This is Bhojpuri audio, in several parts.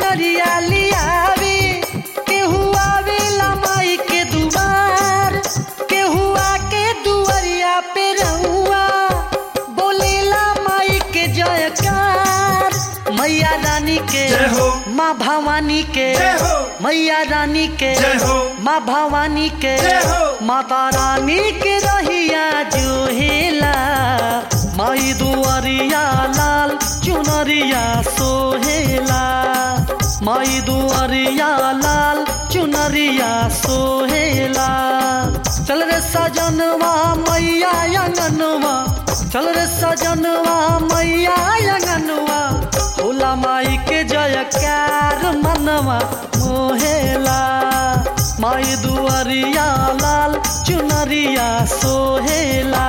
चुनरिया लियावे केहू आवेला माई के दुआर केहू आके दुआरिया पे रहुआ बोलेला माई के जयकार मैया रानी के जय हो। माँ भवानी के जय हो। मैया रानी के जय हो। माँ भवानी के जय हो। माता रानी के रहिया जो हेला माई दुआरिया लाल चुनरिया सोहेला माई दुआरिया लाल चुनरिया सोहेला चल रे सजनवा मैया अंगनवा चल रे सजनवा मैया अंगनवा होला माई के जयकार मनवा मोहेला माई दुआरिया लाल चुनरिया सोहेला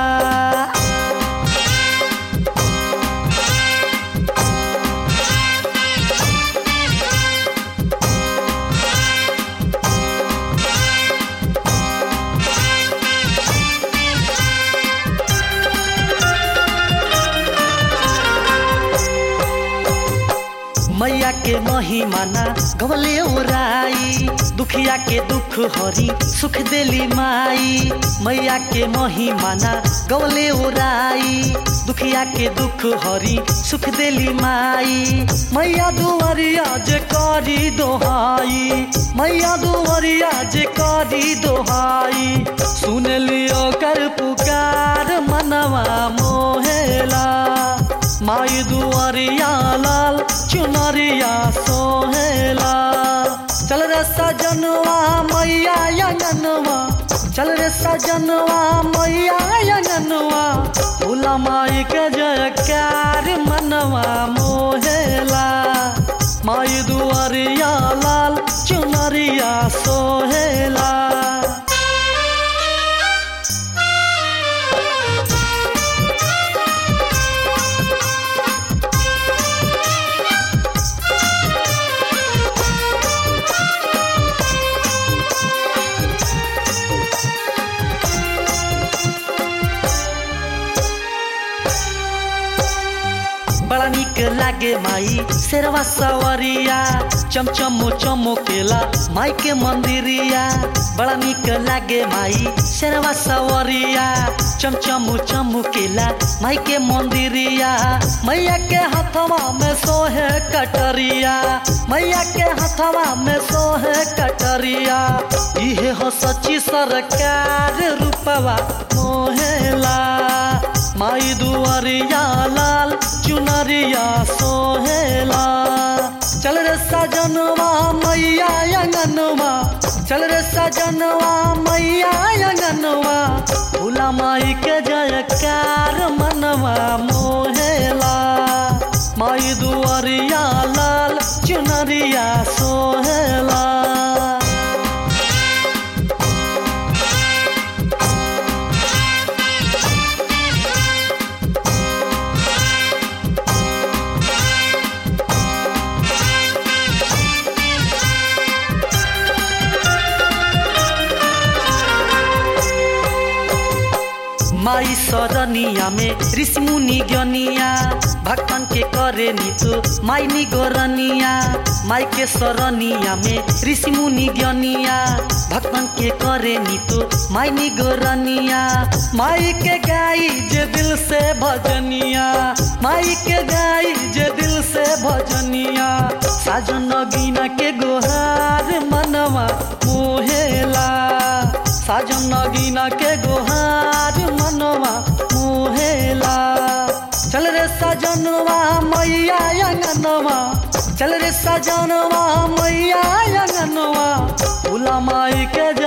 मैया के महिमा ना गवले ओराई दुखिया के दुख हरी सुख देली माई मैया के महिमा ना गवले ओराई दुखिया के दुख हरी सुख देली माई मैया दुआरिया जे करी दोहाई मैया दुआरिया जे करी दोहाई सुन लियो कर पुकार मनवा मोहेला माई दुआरिया लाल चुनरिया सोहेला चल रे सजनवा मैया अंगनवा चल रे सजनवा मैया अंगनवा भोला माई के जयकार मनवा मोहेला माई दुआरिया लाल चुनरिया सोहेला बड़ा निक लागे माई शेरवा सवरिया चमचमो चमकेला माई के मंदिरिया बड़ा निक लागे माई शेरवा सवरिया चमचमो चमकेला माई के मंदिरिया मैया के हथवा में सोहे कटरिया मैया के हथवा में सोहे कटरिया इहे हो सच्ची सरकार रूपवा मोहेला माई दुआरिया लाल चुनरिया सोहेला चल रे सजनवा मैया अंगनवा चल रे सजनवा मैया अंगनवा भोला माई के जयकार मनवा मोहेला माई दुआरिया लाल चुनरिया सोहेला माई सरनिया में ऋषि मुनि ज्ञनिया भक्तन के करे नीतु माई निगोरनिया माई के सरनिया में ऋषि मुनि ज्ञनिया भक्तन के करे नीतु माई निगोरनिया माई के गाई जे दिल से भजनिया माई के गाई जे दिल से भजनिया साजन गिना के गोहार मनवा मोहेला साजन नगीना के गोहार मनवा मुहेला चल रे सजनवा मैया अंगनवा चल रे सजनवा मैया अंगनवा भोला माई के